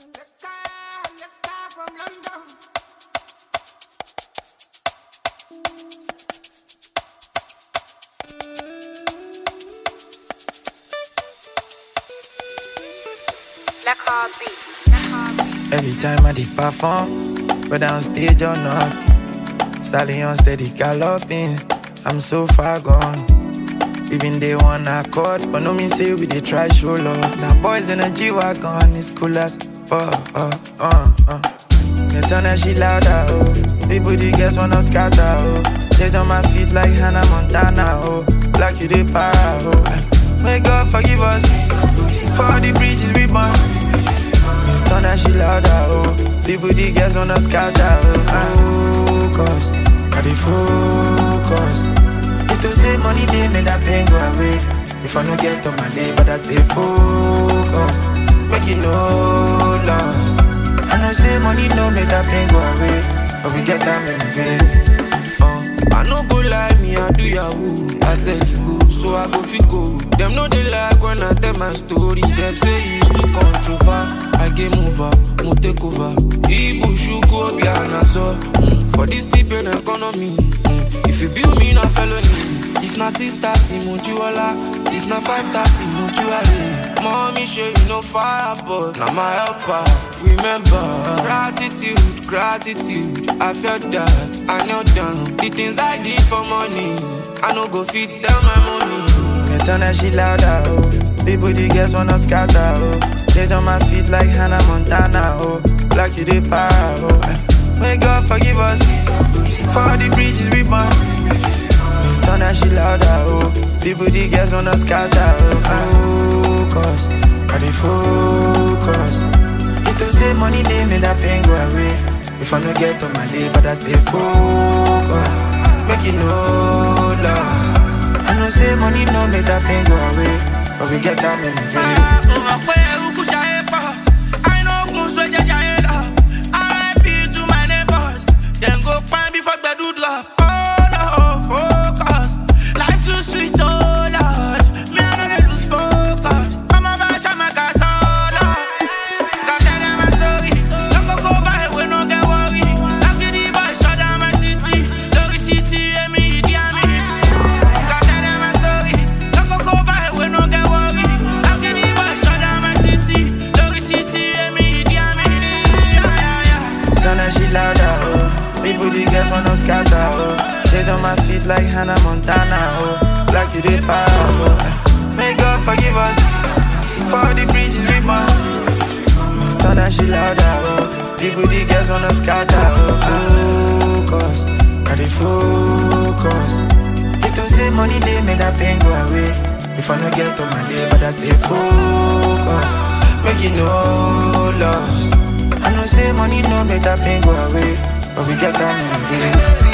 Every time I did perform, whether on stage or not, stallion steady galloping. I'm so far gone. Even they one accord, but no mean say we dey try show love. Now boys in a G wagon, it's cool as fuck. Uh, uh, uh. Me turn that shit louder, oh. People the girls wanna scatter, oh. Days on my feet like Hannah Montana, oh. Like you they para, oh. May God forgive us for all the bridges we burn. Turn that shit louder, oh People, the girls wanna scatter, oh Focus, I dey focus It to say money, they make that pain go away If I no get on my day, but I stay focused Make it no loss I know say money no make that pain go away But we get time anyway uh, I no go lie, me I do yahoo I sell you, so I go fit go Them no they like when I tell my story Them say it's too controversial I game over, mo take over. Ibu shugo be an so mm. For this tip in economy, mm. if you build me na felony, if na six thirty mo jiwala, if na five thirty mo jiwale. Mommy show you no fire, but na my helper. Remember gratitude, gratitude. I felt that I knelt down. The things I did for money, I no go fit tell my money. Me turn that shit louder, oh. People, the girls wanna scatter, oh. Days on my feet like Hannah Montana, oh. Like you they para, oh. May God forgive us for all the bridges we burn. Turn that shit louder, oh. People, the girls wanna scatter, oh. Focus, I dey focus. It to say money, they make that pain go away. If I no get on my day, but I stay focused. Make it no loss. I know say money no make that pain go away, but we get time in the day. go find before the do drop. Oh no, focus. Life too sweet, so Lord. Me I no get lose focus. I'm a bash, I'm a gas, all Got tell them my story. Don't go go by, we no get worry. Life get the boy, shut down my city. Lori city, and me, the army. Got tell them my story. Don't go go by, we no get worry. Life get the boy, shut down my city. Lori city, and me, the army. Yeah, yeah, yeah. Turn that shit louder, oh. People, the girls wanna scatter, oh Days on my feet like Hannah Montana, oh Like you did para, oh May God forgive us For all the bridges we burn Turn that shit louder, oh People, the girls wanna scatter, oh Focus, got it focus It to say money, they make that pain go away If I no get on my day, but I stay focused Make it no loss I know say money no make that pain go away but we get time in the day.